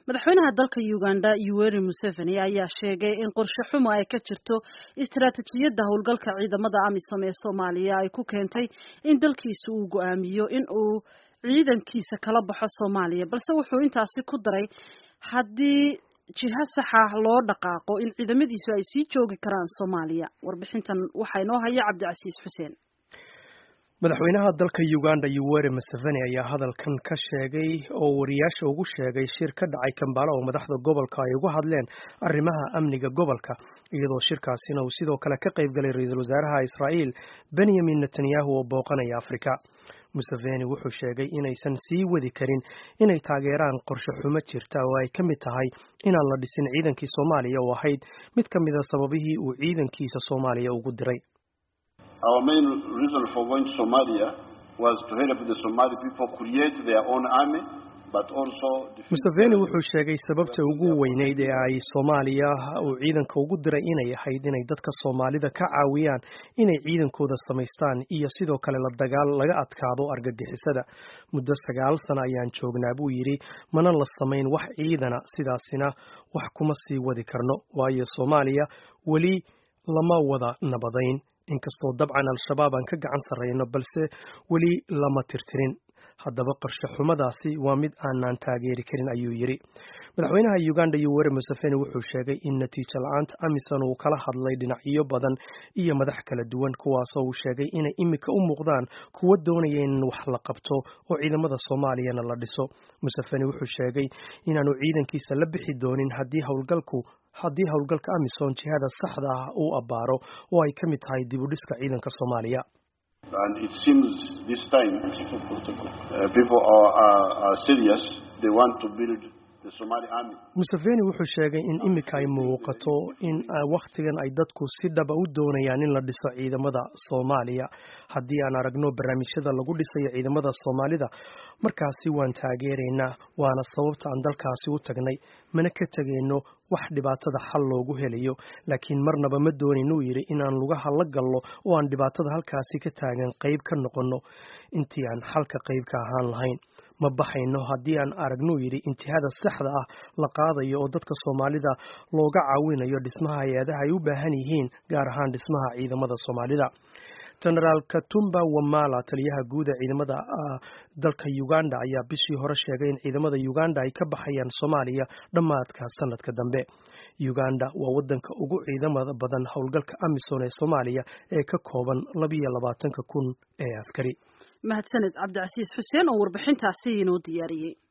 madaxweynaha dalka uganda yoweri museveni ayaa sheegay in qorshe xumo ay ka jirto istaraatijiyadda howlgalka ciidamada amisom ee soomaaliya ay ku keentay in dalkiisa uu go-aamiyo in uu ciidankiisa kala baxo soomaaliya balse wuxuu intaasi ku daray haddii jiha saxa loo dhaqaaqo in ciidamadiisu ay sii joogi karaan soomaaliya warbixintan waxaa inoo haya cabdicasiis xuseen madaxweynaha dalka uganda yoweri museveni ayaa hadalkan ka sheegay oo wariyaasha ugu sheegay shir ka dhacay kambala oo madaxda gobolka ay uga hadleen arrimaha amniga gobolka iyadoo shirkaasina uu sidoo kale ka qayb galay ra-iisul wasaaraha israa'iil benyamin netanyahu oo booqanaya afrika museveni wuxuu sheegay inaysan sii wadi karin inay taageeraan qorshe xumo jirta oo ay ka mid tahay inaan la dhisin ciidankii soomaaliya oo ahayd mid ka mida sababihii uu ciidankiisa soomaaliya ugu diray Our main reason for going to Somalia was to help the Somali people create their own army, but also museveni wuxuu sheegay sababta ugu weyneyd ee ay soomaaliya uu ciidanka ugu diray inay ahayd inay dadka soomaalida ka caawiyaan inay ciidankooda samaystaan iyo sidoo kale la dagaal laga adkaado argagixisada muddo sagaal sano ayaan joognaa buu yidhi mana la samayn wax ciidana sidaasina wax kuma sii wadi karno waayo soomaaliya weli lama wada nabadayn inkastoo dabcan al-shabaab aan ka gacan sarrayno balse weli lama tirtirin haddaba qorshe xumadaasi waa mid aanaan taageeri karin ayuu yidhi madaxweynaha uganda yoweri museveni wuxuu sheegay in natiijo la-aanta amisom uu kala hadlay dhinacyo badan iyo madax kala duwan kuwaasoo uu sheegay inay imika u muuqdaan kuwo doonaya in wax la qabto oo ciidamada soomaaliyana la dhiso museveni wuxuu sheegay inaanu ciidankiisa la bixi doonin haddii howlgalku haddii howlgalka amisom jihada saxda ah uu abbaaro oo ay ka mid tahay dib u dhiska ciidanka soomaaliya and it seems this time uh, people are, are, are serious. They want to build the Somali army. museveni wuxuu sheegay in imika ay muuqato in wakhtigan ay dadku si dhaba u doonayaan in la dhiso ciidamada soomaaliya haddii aan aragno barnaamijyada lagu dhisayo ciidamada soomaalida markaasi waan taageeraynaa waana sababta aan dalkaasi u tagnay mana ka tegayno wax dhibaatada xal loogu helayo laakiin marnaba ma doonayno uu yidhi inaan lugaha la gallo oo aan dhibaatada halkaasi ka taagan qayb ka noqonno intii aan xalka qayb ka ahaan lahayn ma baxayno haddii aan aragnuu yidhi intihada saxda ah la qaadayo oo dadka soomaalida looga caawinayo dhismaha hay-adaha ay u baahan yihiin gaar ahaan dhismaha ciidamada soomaalida genaraal katumba wamala taliyaha guud ee ciidamada dalka uganda ayaa bishii hore sheegay in ciidamada uganda ay ka baxayaan soomaaliya dhammaadka sanadka dambe uganda waa wadanka ugu ciidamada badan howlgalka amisom ee soomaaliya ee ka kooban labiyo labaatanka kun ee askari mahadsaned cabdicasiis xuseen oo warbixintaasi inoo diyaariyey